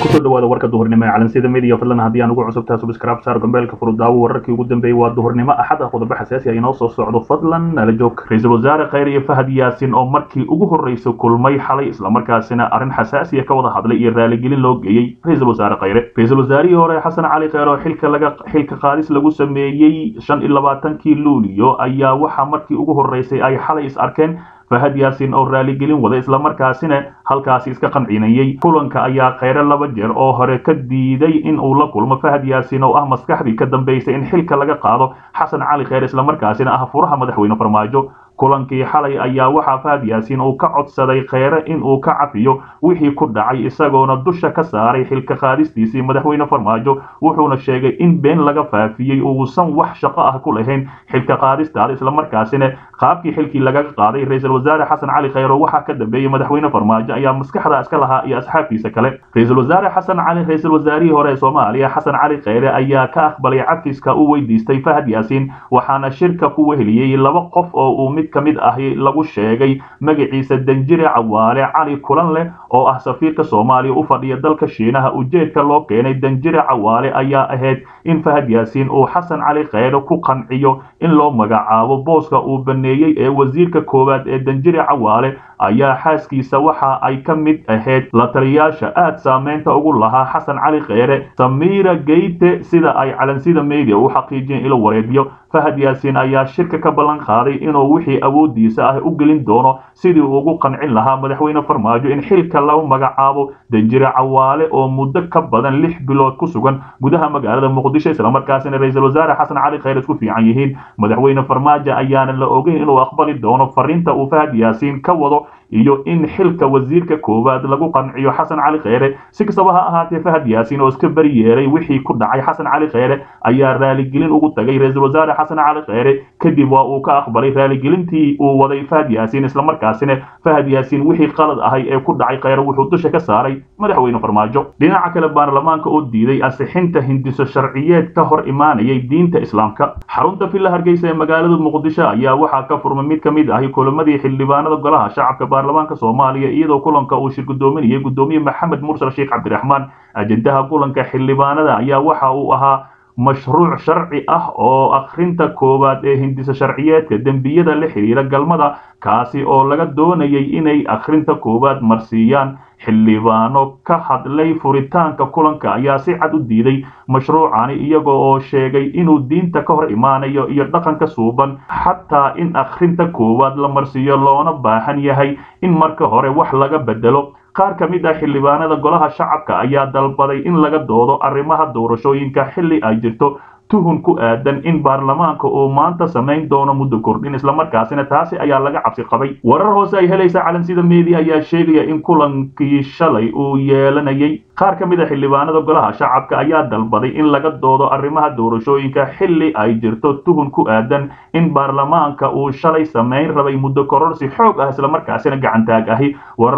kusoo dhawaada warka duhurnimo ee calansida media fadlan haddii aan ugu cusubtahay subscribe saar gambeelka furudaawo wararkii ugu dambeeyey waa duhurnimo axad ah qodobo xasaasi ah inoo soo socdo fadlan nala joog ra-iisul wasaare khayr iyo fahad yaasin oo markii ugu horreysay kulmay xalay islamarkaasina arrin xasaasiya ka wada hadlay iyo raaligelin loo geeyey ra-iisul wasaare khayre ra-iisul wasaarihii hore xasan cali kheyr oo xilka laga xilka qaadis lagu sameeyey shan iyo labaatankii luuliyo ayaa waxaa markii ugu horreysay ay xalay is arkeen fahad yaasin oo raaligelin wada islamarkaasina halkaasi iska qancinayey kulanka ayaa kheyre laba jeer oo hore ka diiday in uu la kulmo fahad yaasin oo ah maskaxdii ka dambaysay in xilka laga qaado xasan cali kheyr islamarkaasina ah furaha madaxweyne farmaajo kulankii xalay ayaa waxaa fahad yaasin uu ka codsaday kheyre in uu ka cafiyo wixii ku dhacay isagoona dusha ka saaray xilka qaadistiisii madaxweyne farmaajo wuxuuna sheegay in been laga faafiyey uusan wax shaqo ah ku lahayn xilka qaadistaada islamarkaasina qaabkii xilkii lagaga qaaday ra-iisul wasaare xasan cali kheyro waxaa ka dambeeyey madaxweyne farmaajo ayaa maskaxda iska lahaa iyo asxaabtiisa kale ra-iisul wasaare xasan cali ra-iisul wasaarihii hore ee soomaaliya xasan cali kheyre ayaa ka aqbalay cafiska u weydiistay fahad yaasin waxaana shirka ku weheliyey laba qof oo uu mid ka mid ahi lagu sheegay magaciisa danjire cawaale cali kulan leh oo ah safiirka soomaaliya u fadhiya dalka shiinaha ujeedka loo keenay danjire cawaale ayaa ahayd in fahad yaasiin uu xasan cali kheyre ku qanciyo in loo magacaabo booska uu baneeyey ee wasiirka koowaad ee danjire cawaale ayaa xaaskiisa waxa ay ka mid ahayd la taliyaasha aad saameynta ugu lahaa xasan cali kheyre samiira geyte sida ay calansida media u xaqiijiyeen ilo wareediyo fahad yaasiin ayaa shirka ka ballan qaaday inuu wixii awoodiisa ah u gelin doono sidii uu ugu qancin lahaa madaxweyne farmaajo in xilka lagu magacaabo danjire cawaale oo muddo ka badan lix bilood ku sugan gudaha magaalada muqdisho islamarkaasina ra-iisul wasaare xasan cali kheyre isku fiican yihiin madaxweyne farmaajo ayaana la ogeyn inuu aqbali doono fariinta uu fahad yaasiin ka wado iyo in xilka wasiirka koowaad lagu qanciyo xasan cali kheyre si kastaba ha ahaatee fahad yaasin oo iska beri yeeray wixii ku dhacay xasan cali kheyre ayaa raaligelin ugu tagay ra-iisul wasaare xasan cali kheyre kadib waa uu ka aqbalay raaligelintii uu waday fahad yaasin islamarkaasina fahad yaasin wixii qalad ahay ee ku dhacay kheyre wuxuu dusha ka saaray madaxweyne farmaajo dhinaca kale baarlamaanka oo diiday asixinta hindiso sharciyeed ka hor imaanayay diinta islaamka xarunta villa hargeysa ee magaalada muqdisho ayaa waxaa ka furmay mid ka mid ahi kulamadii xildhibaanada golaha shacabka baarlamaanka soomaaliya iyadoo kulanka uu shir gudoominayay gudoomiye maxamed mursal sheekh cabdiraxmaan ajendaha kulanka xildhibaanada ayaa waxa uu ahaa mashruuc sharci ah oo akhrinta koowaad ee hindisa sharciyeedka dembiyada la xidhiira galmada kaasi oo laga doonayay inay akhrinta koowaad marsiiyaan xildhibaano ka hadlay furitaanka kulanka ayaa si cad u diiday mashruucani iyaga oo sheegay inuu diinta ka hor imaanayo iyo dhaqanka suuban xataa in akhrinta koowaad la marsiiyo loona baahan yahay in marka hore wax laga bedelo qaar ka mid ah xildhibaanada golaha shacabka ayaa dalbaday in laga doodo arrimaha doorashooyinka xilli ay jirto tuhun ku aadan in baarlamaanka uu maanta samayn doono muddo kordhin islamarkaasina taasi ayaa laga cabsi qabay warar hoose ay helaysa calansida media ayaa sheegaya in kulankii shalay uu yeelanayay qaar ka mid a xildhibaanada golaha shacabka ayaa dalbaday in laga doodo arrimaha doorashooyinka xilli ay jirto tuhun ku aadan in baarlamaanka uu shalay samayn rabay muddo kororsi xoog ah islamarkaasina gacantaag ahi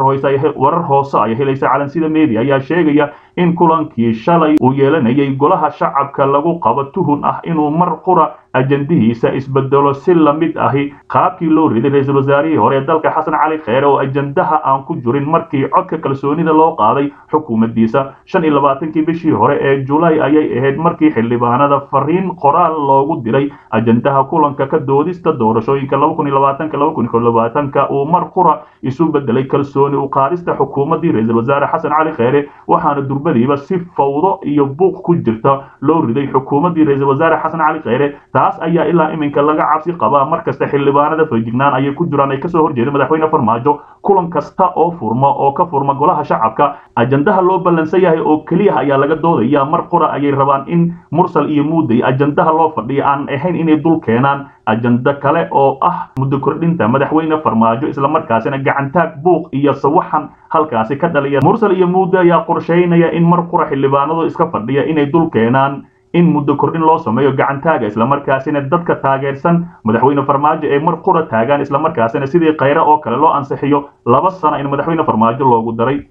warar hoose ay helaysa calansida media ayaa sheegaya in kulankii shalay uu yeelanayay golaha shacabka lagu qabo tuhun ah inuu mar qura ajandihiisa isbedelo si lamid ahi qaabkii loo riday ra-iisul wasaarihii hore ee dalka xasan cali kheyre oo ajandaha aan ku jirin markii codka kalsoonida loo qaaday xukuumaddiisa shan iyo labaatankii bishii hore ee julaay ayay ahayd markii xildhibaanada fariin qoraal loogu diray ajandaha kulanka ka doodista doorashooyinka laba kun iyo labaatanka laba kun iyo labaatanka uu mar qura isu bedelay kalsooni u qaadista xukuumaddii ra-iisul wasaare xasan cali kheyre waxaana durbadiiba si fawdo iyo buuq ku jirta loo riday xukuumaddii ra-iisul wasaare xasan cali kheyre taas ayaa ilaa iminka laga cabsi qabaa mar kasta xildhibaanada feejignaan ayay ku jiraan ay kasoo horjeeda madaxweyne farmaajo kulan kasta oo furma oo ka furma golaha shacabka ajandaha loo ballansan yahay oo keliya ayaa laga doodaya mar qura ayay rabaan in mursal iyo muuday ajandaha loo fadhiya aan ahayn inay dul keenaan ajando kale oo ah muddo kordhinta madaxweyne farmaajo islamarkaasina gacantaag buuq iyo sawaxan halkaasi ka dhaliya mursal iyo muuday ayaa qorsheynaya in mar qura xildhibaanadu iska fadhiya inay dul keenaan in muddo kordhin loo sameeyo gacantaaga islamarkaasina dadka taageersan madaxweyne farmaajo ay mar qura taagaan islamarkaasina sidii kheyre oo kale loo ansixiyo laba sano in madaxweyne farmaajo loogu daray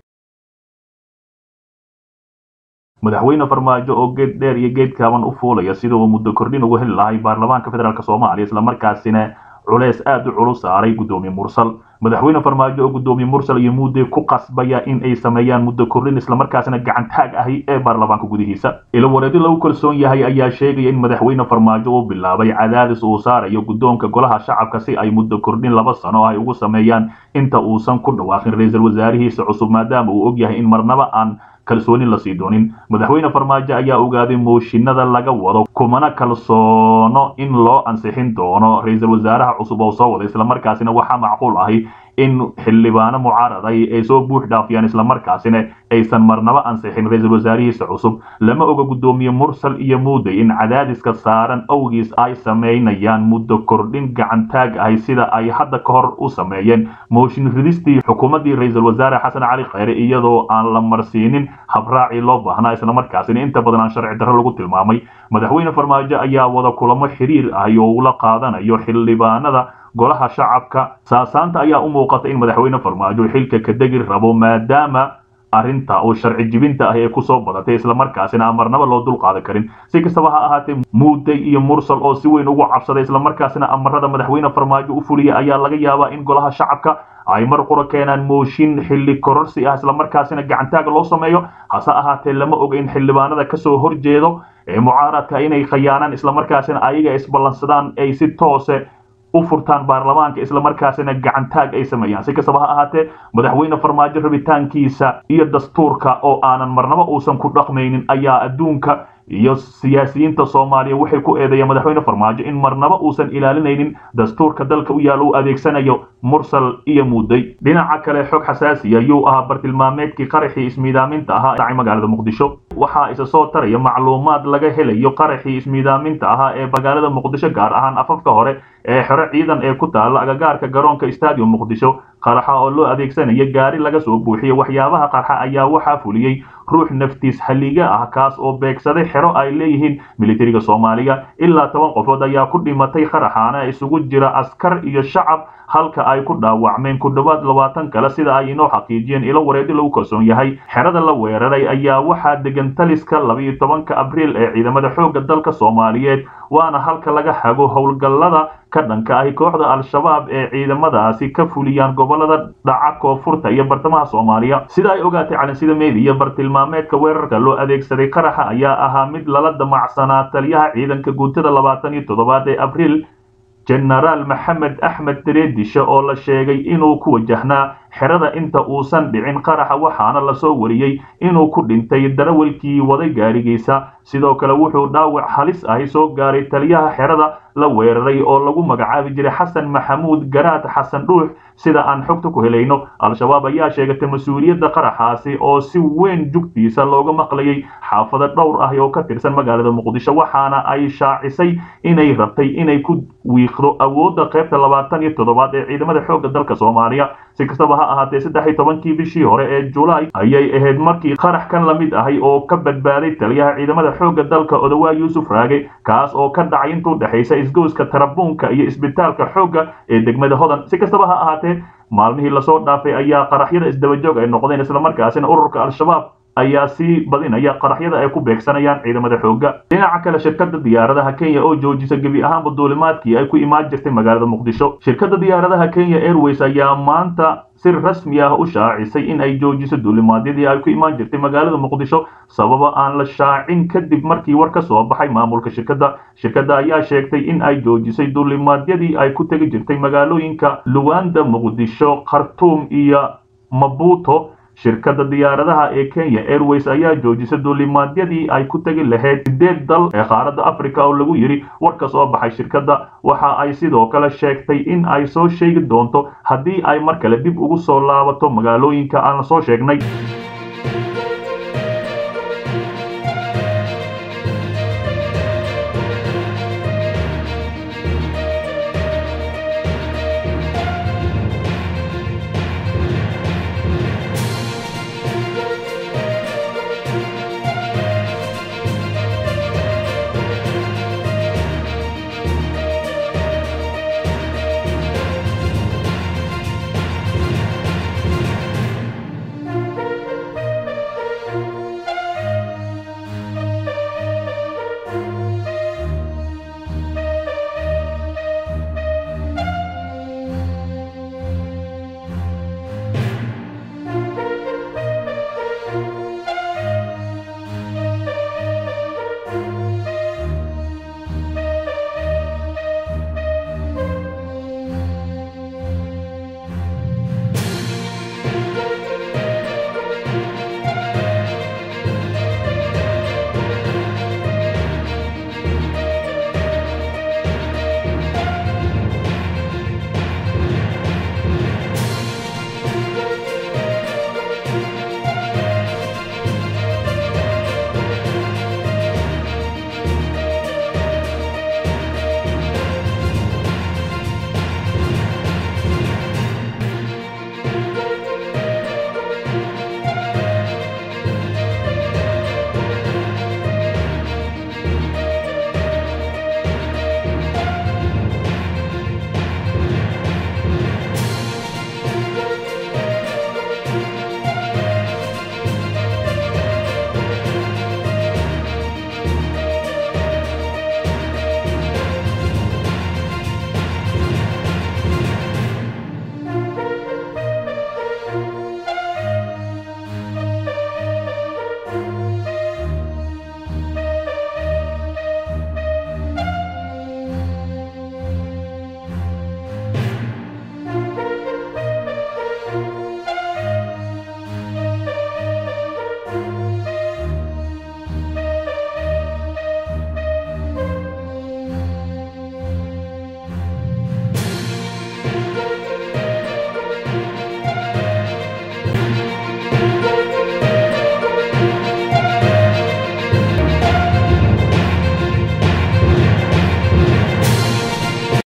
madaxweyne farmaajo oo geed dheer iyo geed kaaban u fuulaya sida uu muddo kordhin ugu heli lahay baarlamaanka federaalk soomaaliya islamarkaasina culeys aad u culus saaray guddoomiye mursal madaxweyne farmaajo oo guddoomiye mursal iyo muudey ku qasbaya in ay sameeyaan muddo kordhin islamarkaasina gacan taag ahi ee baarlamaanka gudihiisa ilo wareedi lagu kalsoon yahay ayaa sheegaya in madaxweyne farmaajo uu bilaabay cadaadis uu saarayo guddoonka golaha shacabka si ay muddo kordhin laba sano ay ugu sameeyaan inta uusan ku dhawaaqin ra-iisul wasaarihiisa cusub maadaama uu og yahay in marnaba aan kalsooni lasii doonin madaxweyne farmaajo ayaa ogaaday mooshinada laga wado kumana kalsoono in loo ansixin doono ra-iisul wasaaraha cusub oo soo wada islamarkaasina waxaa macquul ahi in xildhibaano mucaaraday ay soo buux dhaafiyaan islamarkaasina aysan marnaba ansixin ra-iisul wasaarihiisa cusub lama oga guddoomiye mursal iyo muudey in cadaadiska saaran awgiis ay samaynayaan muddo kordhin gacantaag ahi sida ay hadda ka hor u sameeyeen mooshin ridistii xukuumaddii ra-iisul wasaare xasan cali khayre iyadoo aan la marsiinin habraacii loo baahnaa islamarkaasina inta badan aan sharci darro lagu tilmaamay madaxweyne farmaajo ayaa wada kulamo xiriir ahi oo ula qaadanayo xildhibaanada golaha shacabka saasaanta ayaa u muuqata in madaxweyne farmaajo xilka ka degi rabo maadaama arrinta oo sharci jibinta ah ee kusoo badatay islamarkaasina aan marnaba loo dul qaadan karin si kastaba ha ahaatee muudey iyo mursal oo si weyn ugu cabsaday islamarkaasina amarada madaxweyne farmaajo u fuliya ayaa laga yaabaa in golaha shacabka ay mar qura keenaan mooshin xilli kororsi ah islamarkaasina gacantaaga loo sameeyo hase ahaatee lama oga in xildhibaanada kasoo horjeedo ee mucaaradka inay khayaanaan islamarkaasina ayaga isballansadaan ay si toose u furtaan baarlamaanka islamarkaasina gacantaag ay sameeyaan si kastaba ha ahaatee madaxweyne farmaajo rabitaankiisa iyo dastuurka oo aanan marnaba uusan ku dhaqmaynin ayaa adduunka iyo siyaasiyiinta soomaaliya waxay ku eedeeyeen madaxweyne farmaajo in marnaba uusan ilaalinaynin dastuurka dalka u yaalla u adeegsanayo mursal iyo muudey dhinaca kale xog xasaasiya yuu ahaa bartilmaameedkii qaraxii ismiidaaminta ahaa dhacay magaalada muqdisho waxaa isa soo taraya macluumaad laga helayo qaraxii ismiidaaminta ahaa ee magaalada muqdisho gaar ahaan afafka hore ee xero ciidan ee ku taalla agagaarka garoonka stadium muqdisho qaraxa oo loo adeegsanaya gaari laga soo buuxiye waxyaabaha qarxa ayaa waxaa fuliyey ruux naftiis halliga ah kaas oo beegsaday xero ay leeyihiin militariga soomaaliya ilaa toban qofood ayaa ku dhimatay qaraxaana isugu jira askar iyo shacab halka ay ku dhaawacmeen ku dhowaad labaatan kale sida ay inoo xaqiijiyeen ilo wareedi lagu kalsoon yahay xerada la weeraray ayaa waxaa degan taliska labiiyo tobanka abriil ee ciidamada xoogga dalka soomaaliyeed waana halka laga hago howlgallada ka dhanka ahi kooxda al-shabaab ee ciidamadaasi ka fuliyaan gobolada dhaca koonfurta iyo bartamaha soomaaliya sida ay ogaatay calansida meediya bartilmaameedka weerarka loo adeegsaday qaraxa ayaa ahaa mid lala damacsanaa taliyaha ciidanka guutada labaatan iyo toddobaad ee abriil jenaraal maxamed axmed dareedishe oo la sheegay inuu ku wajahnaa xerada inta uusan dhicin qaraxa waxaana lasoo wariyey inuu ku dhintay darawalkii waday gaarigiisa sidoo kale wuxuu dhaawac halis ahi soo gaaray taliyaha xerada la weeraray oo lagu magacaabi jiray xasan maxamuud garaad xasan dhuux sida aan xogta ku helayno al-shabaab ayaa sheegatay mas-uuliyadda qaraxaasi oo si weyn jugtiisa looga maqlayay xaafado dhowr ah oo ka tirsan magaalada muqdisho waxaana ay shaacisay inay rabtay inay ku wiiqdo awoodda qaybta labaatan iyo toddobaad ee ciidamada xoogga dalka soomaaliya si kastaba ha ahaatee saddex iyo tobankii bishii hore ee julaay ayay ahayd markii qarax kan la mid ahay oo ka badbaaday taliyaha ciidamada xoogga dalka odawaa yuusuf raage kaas oo ka dhacay intuu dhexaysa isgoyska tarabuunka iyo isbitaalka xoogga ee degmada hodan si kastaba ha ahaatee maalmihii lasoo dhaafay ayaa qaraxyada isdabajoog ay noqdeen islamarkaasina ururka al-shabaab ayaa sii badinaya qaraxyada ay ku beegsanayaan ciidamada xoogga dhinaca kale shirkada diyaaradaha kenya oo joojisa gebi ahaanba duulimaadkii ay ku imaan jirtay magaalada muqdisho shirkada diyaaradaha kenya airways ayaa maanta si rasmi ah u shaacisay in ay joojiso duulimaadyadii ay ku imaan jirtay magaalada muqdisho sababa aan la shaacin kadib markii war ka soo baxay maamulka shirkadda shirkadda ayaa sheegtay in ay joojisay duulimaadyadii ay ku tegi jirtay magaalooyinka luwanda muqdisho khartuum iyo mabuto shirkadda diyaaradaha ee kenya airways ayaa joojisay duulimaadyadii ay ku tegi lahayd sideed dal ee qaaradda africa oo lagu yidhi war ka soo baxay shirkadda waxa ay sidoo kale sheegtay in ay soo sheegi doonto haddii ay mar kale dib ugu soo laabato magaalooyinka aan soo sheegnay